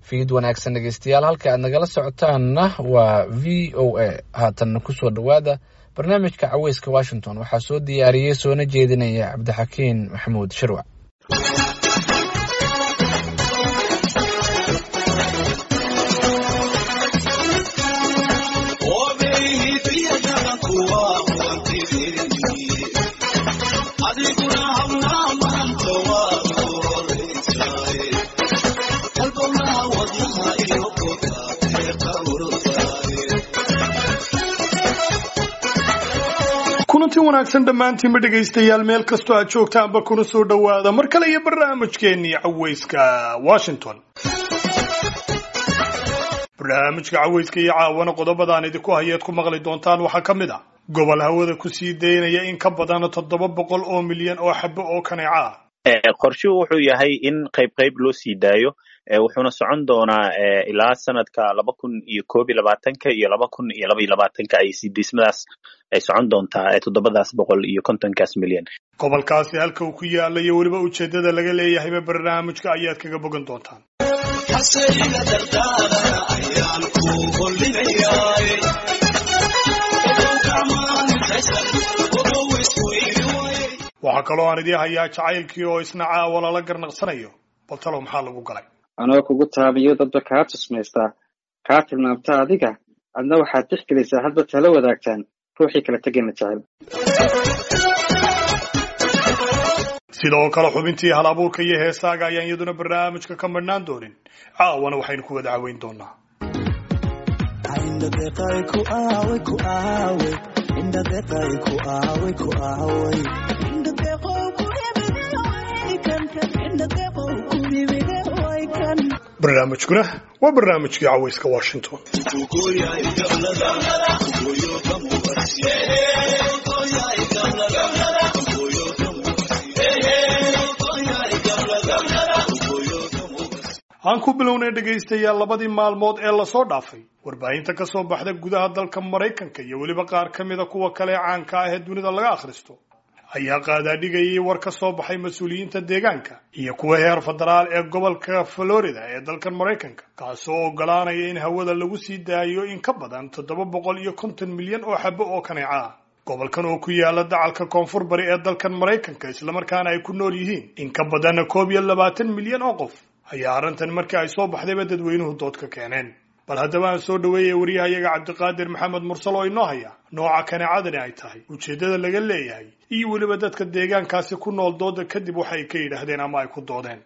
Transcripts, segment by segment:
fiid wanaagsan dhegeystayaal halka aad nagala socotaanna waa v o a haatanna kusoo dhowaada barnaamijka caweyska washington waxaa soo diyaariyey soona jeedinaya cabdixakiin maxamuud shirwac kulanti wanaagsan dhammaantiinba dhegaystayaal meel kastoo aad joogtaanba kuna soo dhowaada mar kale iyo barnaamijkeennii caweyska washington barnaamijka caweyska iyo caawana qodobadaan idinku hayeed ku maqli doontaan waxaa ka mid ah gobol hawada kusii daynaya in ka badan toddoba boqol oo milyan oo xabo oo kaneeca ah qorshuhu wuxuu yahay in qayb qayb loo sii daayo wuxuuna socon doonaa ilaa sanadka laba kun iyo koob iyo labaatanka iyo laba kun iyo laba iyo labaatanka ay sidiismadaas ay socon doontaa toddobadaas boqol iyo kontonkaas milyan gobolkaasi halka uu ku yaala iyo weliba ujeeddada laga leeyahayba barnaamijka ayaad kaga bogan doontaan waxaa kaloo aan idii hayaa jacaylkii oo isna caawa lala garnaqsanayo bal talow maxaa lagu galay anoo kugu taabiyo dadba kaa tusmaystaa kaa tilmaamta adiga adna waxaad tixgelaysaa hadba tala wadaagtaan ruuxii kala tegayna jecel sidoo kale xubintii hal abuurka iyo heesaaga ayaan iyaduna barnaamijka ka madhnaan doonin caawana waxaynu ku wada caweyn doonaa barnaamijkuna waa barnaamijkii caweyska washington aan ku bilownay dhegaystayaal labadii maalmood ee lasoo dhaafay warbaahinta ka soo baxda gudaha dalka maraykanka iyo weliba qaar ka mida kuwa kale caanka ah ee dunida laga akhristo ayaa qaadaadhigayay war ka soo baxay mas-uuliyiinta deegaanka iyo kuwa heer federaal ee gobolka florida ee dalkan maraykanka kaasoo ogolaanaya in hawada lagu sii daayo in ka badan toddoba boqol iyo konton milyan oo xabo oo kaneeca ah gobolkan oo ku yaala dacalka koonfur bari ee dalkan maraykanka islamarkaana ay ku nool yihiin in ka badanna koob iyo labaatan milyan oo qof ayaa arrintan markii ay soo baxdayba dadweynuhu dood ka keeneen bal haddaba aan soo dhaweeyay wariyahayaga cabdiqaadir maxamed mursal oo inoo haya nooca kaneecadani ay tahay ujeeddada laga leeyahay iyo weliba dadka deegaankaasi ku nool dooda kadib waxa ay ka yidhaahdeen ama ay ku doodeen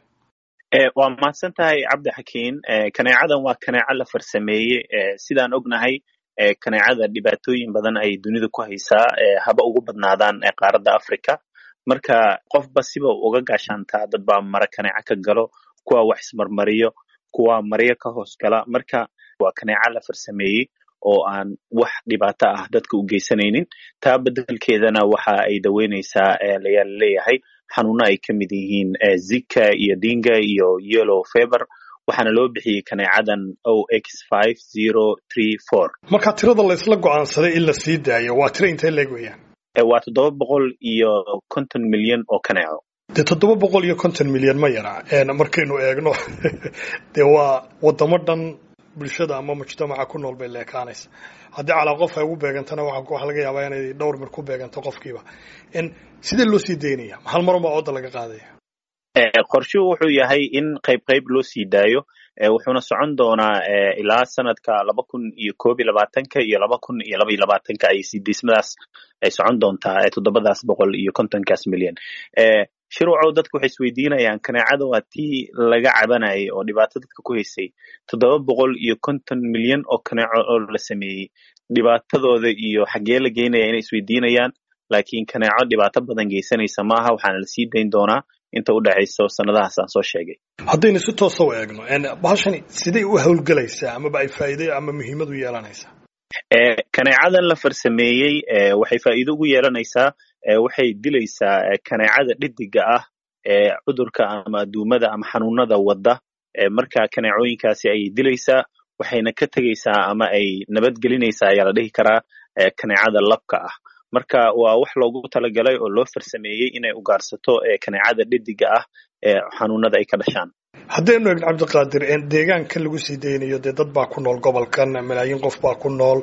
waa mahadsan tahay cabdi xakiin kaneecadan waa kaneeco la farsameeyey sidaan ognahay kaneecada dhibaatooyin badan ay dunida ku haysaa haba ugu badnaadaan qaaradda africa marka qofba siba uga gaashaantaa dad baa mara kaneeco ka galo kuwa wax ismarmariyo kuwa maryo ka hoos gala marka waa kaneeco la farsameeyey oo aan wax dhibaato ah dadka u geysanaynin taa bedelkeedana waxa ay daweyneysaa layaa laleeyahay xanuuno ay ka mid yihiin zika iyo dinga iyo yellow feber waxaana loo bixiyey kaneecadan o x five zero three four marka tirada la isla go-aansaday in la sii daayo waa tiro intee leeg weeyaan waa toddoba boqol iyo konton milyan oo kaneeco dee toddoba boqol iyo konton milyan ma yara markaynu eegno dee waa wadamo dhan bulshada ama mujtamaca ku nool bay leekaanaysa haddii calaa qof ay ugu beegantana waxa laga yaabaa inay dhowr mir ku beeganto qofkiiba sidee loo sii daynaya hal marunbaa ooda laga qaadaya qorshuhu wuxuu yahay in qayb qayb loo sii daayo wuxuuna socon doonaa ilaa sanadka laba kun iyo koob iyo labaatanka iyo laba kun iyo laba iyo labaatanka ay sidiismadaas ay socon doontaa toddobadaas boqol iyo kontonkaas milyan shirwacow dadku waxay isweydiinayaan kaneecada waa tii laga cabanayay oo dhibaato dadka ku haysay toddoba boqol iyo konton milyan oo kaneeco oo la sameeyey dhibaatadooda iyo xaggee la geynaya inay isweydiinayaan laakiin kaneeco dhibaato badan geysanaysa maaha waxaana lasii dayn doonaa inta u dhexayso sanadahaas aan soo sheegay haddaynu si toosa u eegno bahashani siday u howlgelaysaa amaba ay faa'iido ama muhiimad u yeelanaysaa kaneecadan la farsameeyey waxay faa'iido ugu yeelanaysaa waxay dilaysaa kaneecada dhidiga ah ee cudurka ama aduumada ama xanuunada wadda marka kaneecooyinkaasi ayay dilaysaa waxayna ka tegaysaa ama ay nabadgelinaysaa ayaa la dhihi karaa kaneecada labka ah marka waa wax loogu talagalay oo loo farsameeyey inay ugaarsato kaneecada dhediga ah ee xanuunada ay ka dhashaan haddaynu eegno cabdiqaadir deegaankan lagu sii daynayo dee dad baa ku nool gobolkan malaayiin qof baa ku nool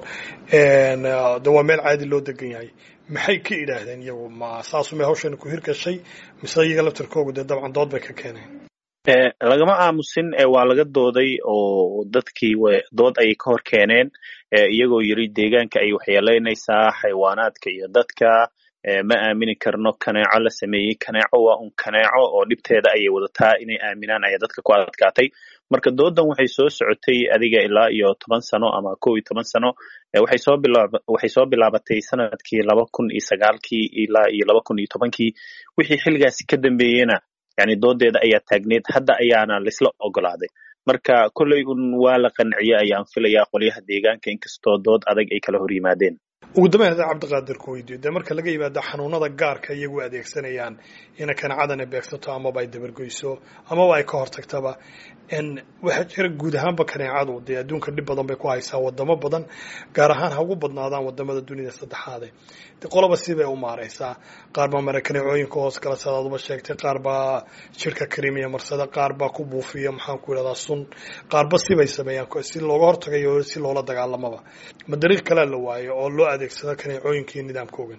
de waa meel caadi loo degan yahay maxay ka idhaahdeen iyagu ma saasumay hawshani ku hirgashay mise iyaga laftarkoogu dee dabcan dood bay ka keeneen lagama aamusin waa laga dooday oo dadkii dood ayay ka hor keeneen iyagoo yiri deegaanka ay waxyeelaynaysaa xayawaanaadka iyo dadka ma aamini karno kaneeco la sameeyey kaneeco waa un kaneeco oo dhibteeda ayay wadataa inay aaminaan ayaa dadka ku adkaatay marka doodan waxay soo socotay adiga ilaa iyo toban sano ama kow iyo toban sano waxay soo bilaab waxay soo bilaabatay sanadkii laba kun iyo sagaalkii ilaa iyo laba kun iyo tobankii wixii xilligaasi ka dambeeyena yani doodeeda ayaa taagneed hadda ayaana laisla ogolaaday marka kolley un waa la qanciyey ayaan filayaa qolyaha deegaanka inkastoo dood adag ay kala hor yimaadeen ugu dambeyn haddii cabdiqaadir ku weydiiyo dee marka laga yimaado xanuunada gaarka iyagu adeegsanayaan ina kaneecadana beegsato amaba ay dabargoyso amaba ay ka hortagtaba waxaa jira guud ahaanba kaneecadu dee adduunka dhib badan bay ku haysaa wadamo badan gaar ahaan ha ugu badnaadaan wadamada dunida saddexaade de qoloba sibay u maareysaa qaar baa mara kaneecooyinka hoos kala sadaaduba sheegtay qaar baa jirka karimiya marsada qaar baa ku buufiya maxaan ku idhahdaa sun qaarba sibay sameeyaan si looga hortagayo si loola dagaalamaba ma dariiq kalea la waayo oo loo adeegsado kaneecooyinka iyo nidaamkoogan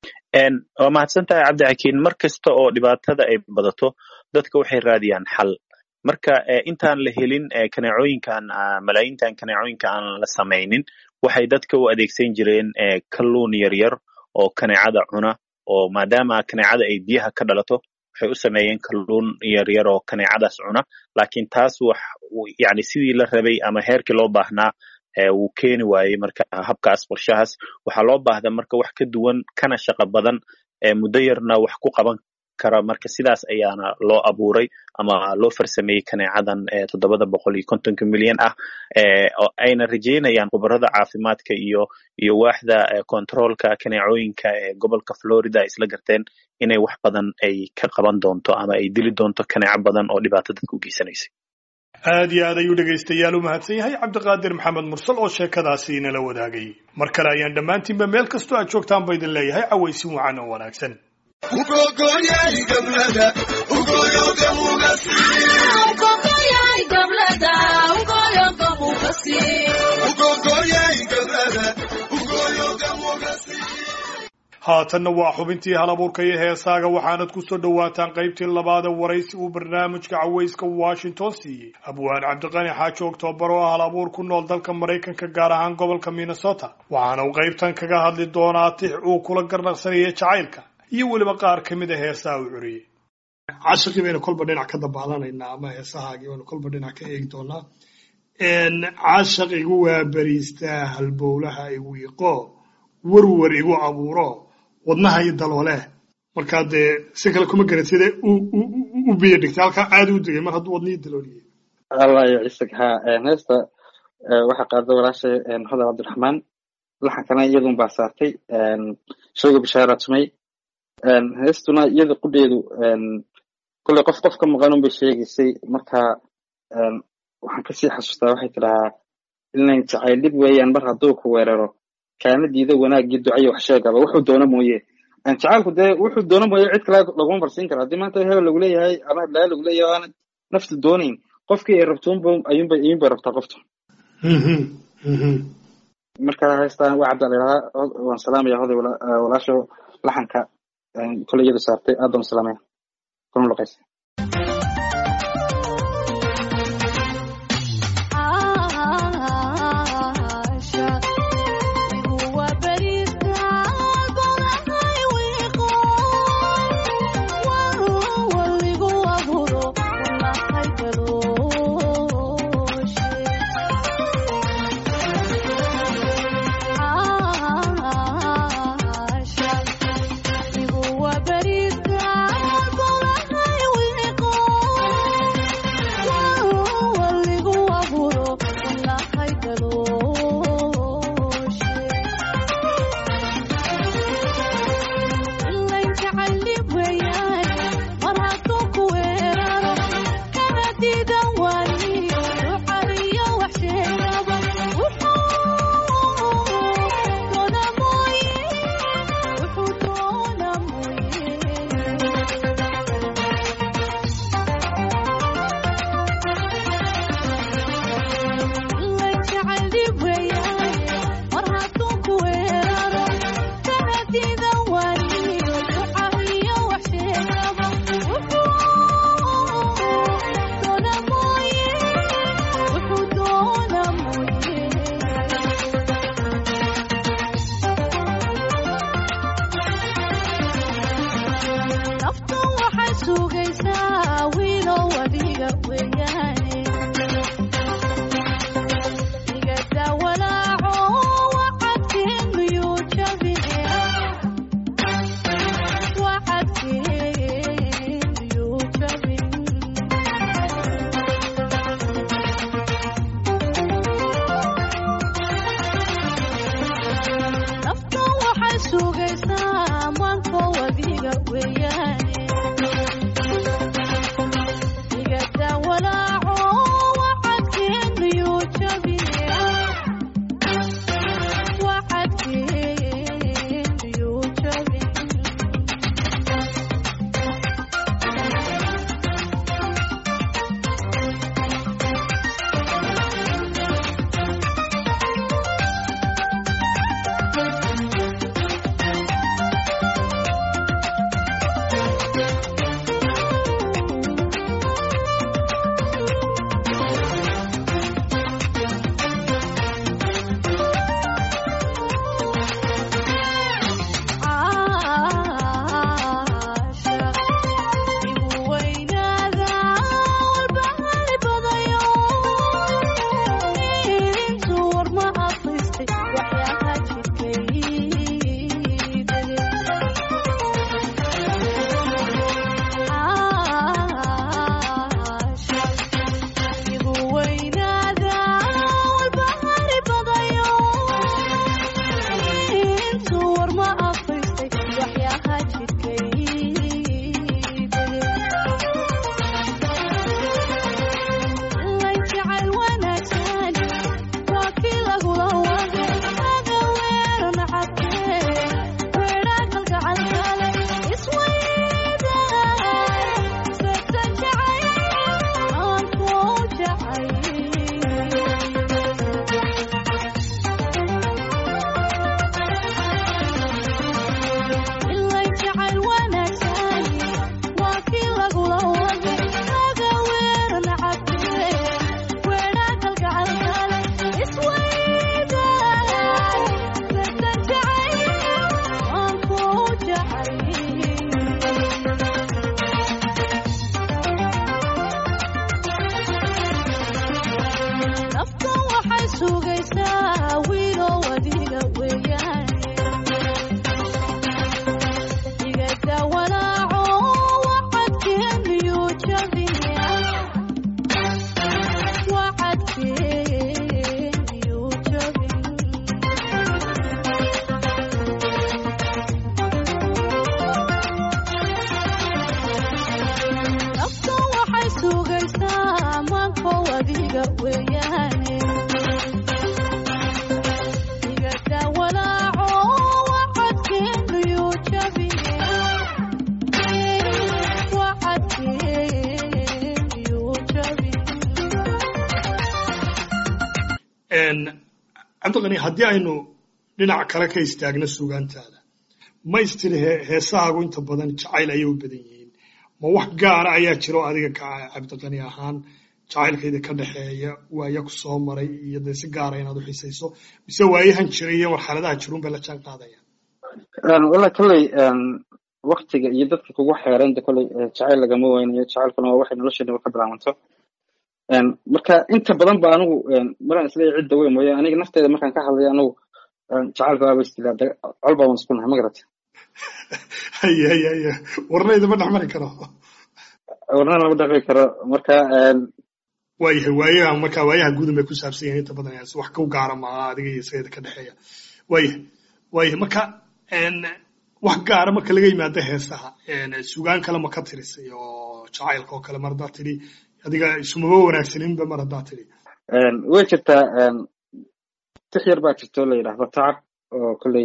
waa mahadsan tahay cabdixakiin mar kasta oo dhibaatada ay badato dadka waxay raadiyaan xal marka intaan la helin kaneecooyinkan malaayintan kaneecooyinka aan la samaynin waxay dadka u adeegsan jireen kalluun yaryar oo kaneecada cuna oo maadaama kaneecada ay biyaha ka dhalato waxay u sameeyeen kalluun yaryar oo kaneecadaas cuna laakiin taas wax yani sidii la rabay ama heerkii loo baahnaa wuu keeni waayey marka habkaas qorshahaas waxaa loo baahda marka wax ka duwan kana shaqo badan muddo yarna wax ku qaban kara marka sidaas ayaana loo abuuray ama loo farsameeyey kaneecadan toddobada boqol iyo kontonka milyan ah ayna rajeynayaan khubarada caafimaadka iyo iyo waaxda controolka kaneecooyinka ee gobolka florida ay isla garteen inay wax badan ay ka qaban doonto ama ay dili doonto kaneeco badan oo dhibaato dadka u geysanaysay aad iyo aad ayuu dhegaystayaal u mahadsan yahay cabdiqaadir maxamed mursal oo sheekadaasi inala wadaagay mar kale ayaan dhammaantiinba meel kastoo aad joogtaan ba idin leeyahay cawaysin wacan oo wanaagsan haatanna waa xubintii halabuurka iyo heesaaga waxaanad ku soo dhowaataan qaybtii labaada waraysi uu barnaamijka cawayska washington siiyey abwaan cabdiqani xaaji oktoobar oo ah halabuur ku nool dalka maraykanka gaar ahaan gobolka minnesota waxaana uu qaybtan kaga hadli doonaa tix uu kula garnaqsanayay jacaylka iyo weliba qaar ka mid a heesaha uu curiyey cashaqii baynu kolba dhinac ka dabaalanaynaa ama heesahaagii baynu kolba dhinac ka eegi doonaa cashaq igu waabariistaa halbowlaha igu iqo warwar igu abuuro wadnaha iyo daloole markaa dee si kale kuma garan sida u biyo dhigtay halkaa caadi u degay mar hadduu wadnihii dalooliyey allah iyo cisig ha heesta waxaa qaada walaashay hodar cabdiraxmaan laxankana iyadun baa saartay shayga bishaara tumay heestuna iyada qudheedu kolley qof qof ka maqan un bay sheegaysay marka waxaan kasii xasuustaa waxay tidhahaa inayn jacayl dhib weeyaan mar hadduu ku weeraro kaana diida wanaaggii ducayo wax sheegaba wuxuu doono mooye jacaalku dee wuxuu doono mooye cid kale laguma marsiin kara haddii maanta hebel lagu leeyahay ama heblaa lagu leeyahay aanad naftu doonayn qofkii ay rabto unba ayuunba ayuunbay rabtaa qoftu marka heestaan waa cabdaa layidhahaa waan salaamaya hoday walaasho laxanka koley iyadu saartay aad baan u salaamaya kuna luqaysa Bariska, sugaysaa maanko adiga weeyaane igada walaaco wacadkeeniyuu jabiya wacadkeeniyuu jabin cabdiqani haddii aynu dhinac kale ka istaagno sugaantaada ma istiri heesahaagu inta badan jacayl ayay u badan yihiin ma wax gaara ayaa jiro adiga ka cabdiqani ahaan jacaylkayda ka dhexeeya waaya ku soo maray iyo dee si gaara inaad u xisayso mise waayahan jiray iyo marxaladaha jirun bay la jaan qaadayaan walla kolley waktiga iyo dadka kugu xeeran de kolley jacayl lagama weynayo jacaylkuna waa waxay nolosheena ka bilaabanto marka inta badan ba anigu maraan isleeyahay cidda weyn mooye aniga nafteeda markaan ka hadlayo anigu jacaylka waaba istilaa col baan isku nahay ma garata haye haye haye warnayda ma dhexmari karo warna lama dhaqmi karo marka waayahay waayaha marka waayaha gudan bay ku saabsan yahin inta badan wax ku gaara maaha adiga iyo isageeda ka dhexeeya waayahay waayahay marka wax gaara marka laga yimaado heesaha sugaan kale ma ka tirisay oo jacaylka oo kale mar haddaad tidhi adiga isumaba wanaagsaninba mar haddaad tidhi way jirtaa tix yar baa jirto la yidhaahdo tacab oo kolley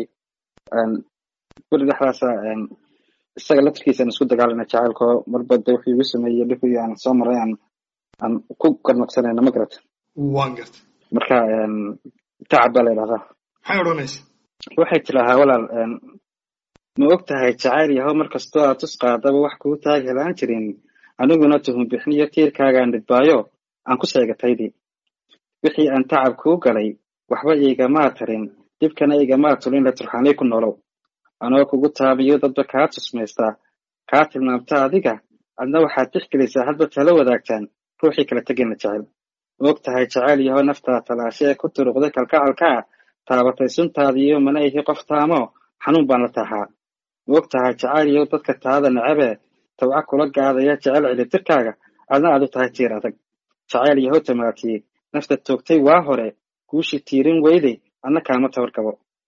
beri dhexdaasa isaga laftirkiisa aan isku dagaalana jacaylko marba de wuxuu igu sameeyey dhibkii aan soo maray aan aan ku garnaqsanayna ma garata waan garta marka tacab baa la yidhahdaa maxay odhanaysa waxay tidaahaa walaal ma og tahay jacayl yahow mar kastoo aad tus qaadaba wax kuu taag helaan jirin aniguna tuhum bixniyo tiirkaagaan dhidbaayo aan ku sheegataydii wixii aan tacab kuu galay waxba igamaa tarin dhibkana igamaa tulin la turxaanay ku nolow anoo kugu taabiyo dadba kaa tusmaystaa kaa tilmaamta adiga adna waxaad tixgelaysaa hadba tala wadaagtaan ruuxii kala tegayna jecel ma og tahay jacayl yahow naftaa talaashe ee ku turuqday kalkacalkaa taabatay suntaadiiyo mana ihi qof taamo xanuun baan la taaxaa ma og tahay jacayl yahow dadka taada necabee tawca kula gaadaya jecel cilitirkaaga adna aad u tahay tiir adag jacayl yahow tamaatiyey nafta toogtay waa hore guushi tiirin weyday adna kaama tabar gabo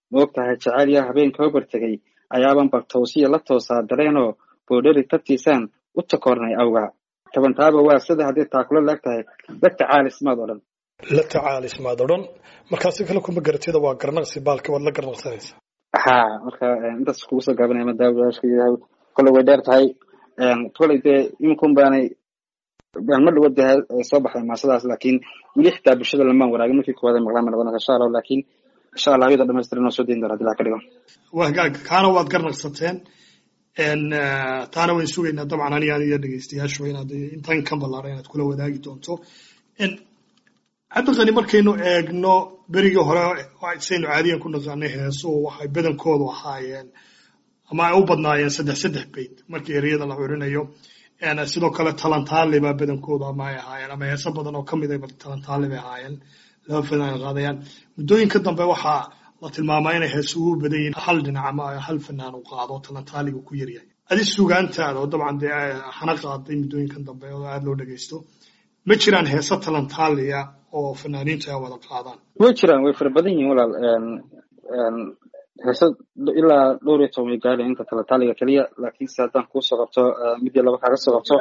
ma og tahay jacayl yaa habeenka hobar tegay ayaaban bal towsiya la toosaa dareenoo boodheri tabtiisaan u takoornay awgaa tabantaaba waa sida haddii taakulo laag tahay la tacaalismaad odhan la tacaalismaad odhan markaasi kale kuma garatida waa garnaqsi baalka waad la garnaqsanaysa ha marka intaas kugu soo gaabinaya madaawashka koley way dheer tahay koley dee iminkun baanay ma dhawo dee soo baxday maasadaas laakiin weli xitaa bulshada lamaan waraagin markii koowaad ay maqlaan ma noqonaysa insha allah laakiin insha allah ayada dhamaystiran oo soo dayn doona hadii laa ka dhigo waa hagaag kaana waad garnaqsateen taana wayn sugaynaa dabcan aniga aniga dhegeystayaashu inaad intan ka ballaaran inaad kula wadaagi doonto cabdiqani markaynu eegno berigii hore saynu caadiyan ku naqaanay heesuhu waxay badankoodu ahaayeen ama ay u badnaayeen saddex saddex bayd markii ereyada la curinayo sidoo kale talantaali baa badankoodu ama ay ahaayeen ama heeso badan oo kamid ay talantaali bay ahaayeen laba fanaan qaadayaan muddooyinka dambe waxaa la tilmaamaa inay heesuhu u badan yihiin hal dhinac ama hal fanaan u qaado talantaaliga ku yaryahay adi sugaantaada oo dabcan dee hana qaaday muddooyinkan dambe oo aada loo dhegeysto ma jiraan heeso talantaaliya oo fanaaniintu ay wada qaadaan way jiraan way fara badan yihiin walaal heese ilaa dhowr iyo toban way gaadhayan inta talantaaliga keliya laakiinse haddaan kuusoo qabto midii laba kaaga soo qabto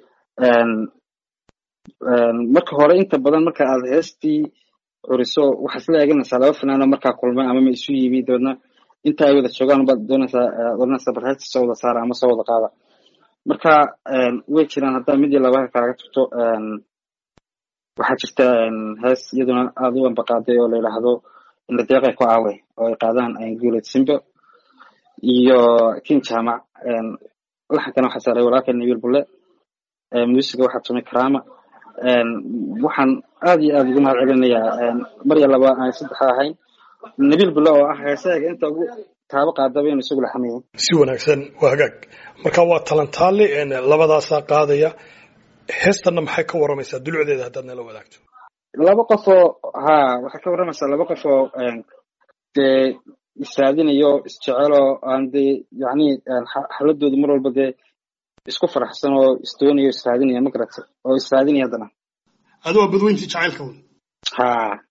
marka hore inta badan marka aad heestii curiso waxaad isla eeganaysaa laba fanaanoo markaa kulmay ama ma isu yimi dabeedna inta ay wada joogaan baad doonaysaa oranaysaa bal heesta soo wada saara ama soo wada qaada marka way jiraan haddaa midii labaha kaaga tagto waxaa jirta hees iyaduna aada u ambaqaaday oo la yidhaahdo inadeeqay ku aawe oo ay qaadaan guuled simbo iyo kin jaamac laxankana waxaa saaray walaalka nabiil bulle muusiga waxaa tumay karama waxaan aad iyo aad ugu mahad celinayaa marya laba aan saddexa ahayn nabiil bulle oo ah heesaga inta ugu taabo qaadaba inu isagu laxamayay si wanaagsan waa hagaag marka waa talantaali labadaasaa qaadaya heestanna maxay ka waramaysaa dulucdeeda haddaad nala wadaagto laba qof oo ha waxay ka warramaysaa laba qof oo dee israadinayo isjeceloo aan dee yacni xaladoodu mar walba dee isku faraxsan oo isdoonayo israadinaya ma garata oo israadinaya haddana adu waa badweyntii jacaylka wn ha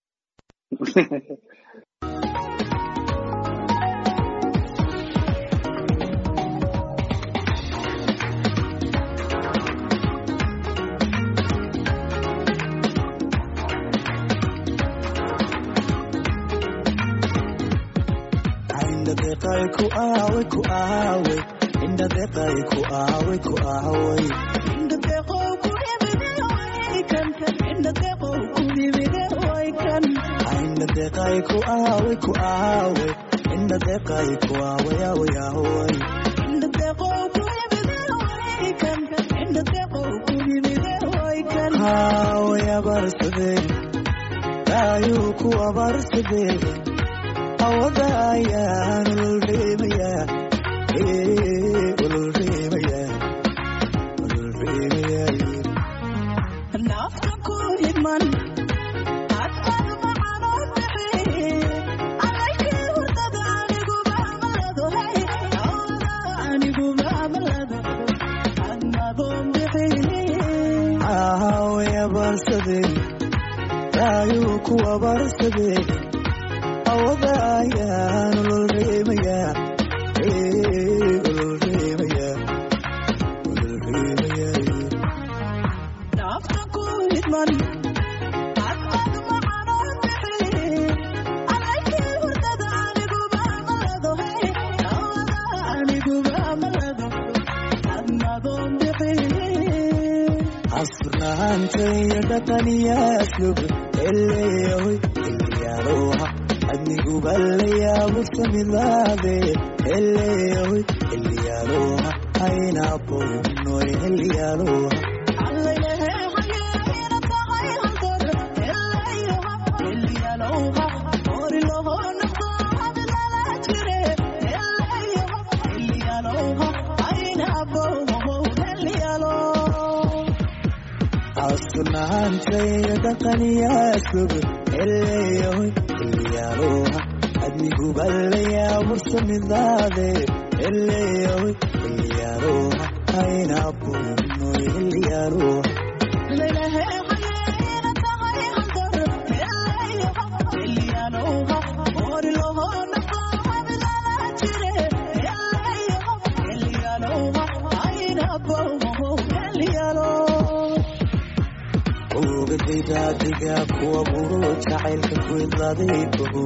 deqay ku aawe ku aawe indha deqay ku aawe ku aawe Inda deqo ku dhibide way kan kan inda deqo ku dhibide way kan indha deqay ku aawe ku aawe indha deqay ku aawe aawe aawe inda deqo ku dhibide way kan kan inda deqo ku dhibide way kan aawe abarsade daayuu ku abarsade awada ayaan ulreemaya ulreemaya ulreemaya nafta ku himan adad macano bixi alayki hurdada anigu baamalado hey awda anigu baamalado adnadoon bixi aawe abarsade daayuu ku abarsade awada ayaan ulreemaya ulreemaya ulreemaya nafta ku himan adad macano bixi alayki hurdada anigu baamalado hey awda anigu baamalado adnadoon bixi asnaantaya dhaqaniyaasub eleeyahoy eliyaaloha adniguballayaabursamidaade eleeyahoy eliyaaloha aynaboynoy eliyaaloha asnaantaya dhaqaniyaasub eleeyahoy eliyaaloha adniguballayaabursamidaade eleeyahoy eliyaaloha aynaboynoy eliyaaloha ogagayda adiga kuwa buro jacaylka ku idlaaday ogo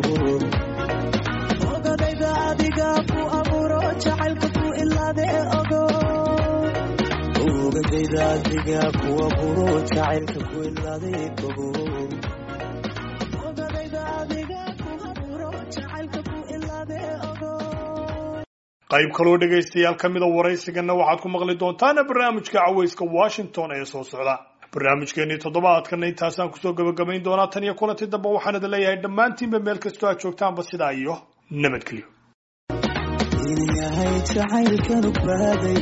ogadayda adiga ku abuuro jacaylka ku ilaade ogo ogagayda adiga kuwa buro jacaylka ku idlaaday ogo ogadayda adiga ku abuuro jacaylka ku ilaade ogo qayb kaloo dhegaystayaal ka mida waraysigana waxaad ku maqli doontaan barnaamijka cawayska washington ee soo socda barnaamijkeenii toddobaadkana intaasaan kusoo gabagabayn doonaa tan iyo kulanti dambe waxaan idin leeyahay dhammaantiinba meel kastoo aad joogtaanba sidaa iyo nabadgelyo in yahay jacaylkanu baaday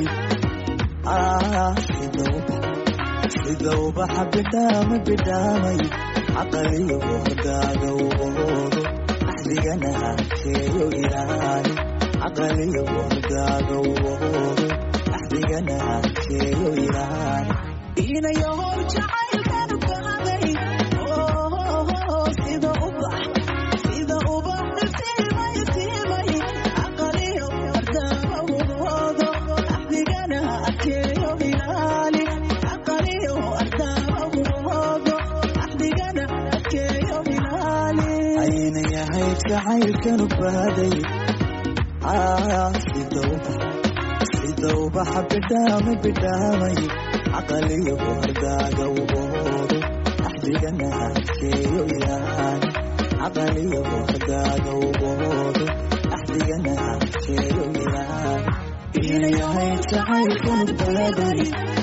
ah sida ubax sida ubaxa bidhaama bidhaamay caqaliyo hordaaga uboodo axdigana keeyo ilaali caqaliyo hordaaga uboodo axdigana keeyo ilaali inayahow jacaylkanu bahaday oh sida ubax sida ubax iftiimay iftiimay aqaliyo ardaaba uboodo axdigana adkeeyo ilaali aqaliyo ardaaba uboodo axdigana adkeeyo ilaali ayna yahay jacaylkanu baaday ah sida ubax sida ubaxa bidhaama bidhaamay caqaliyo hordaaga uboodo axdigana keeyo ilaali caqaliyo hordaaga uboodo axdigana keeyo ilaali ina yahay jacaylkanu baaday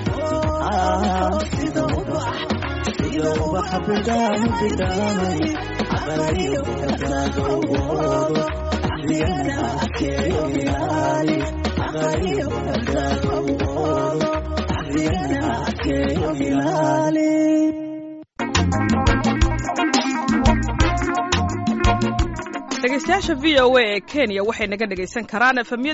ah sida ubax sida ubaxa bidhaama bidhaamay caqaliyo hordaaga uboodo axdigana keeyo ilaali caqaliyo hordaaga uboodo axdigana keeyo ilaali dhegaystayaasha v o a ee kenya waxay naga dhegaysan karaan efemyada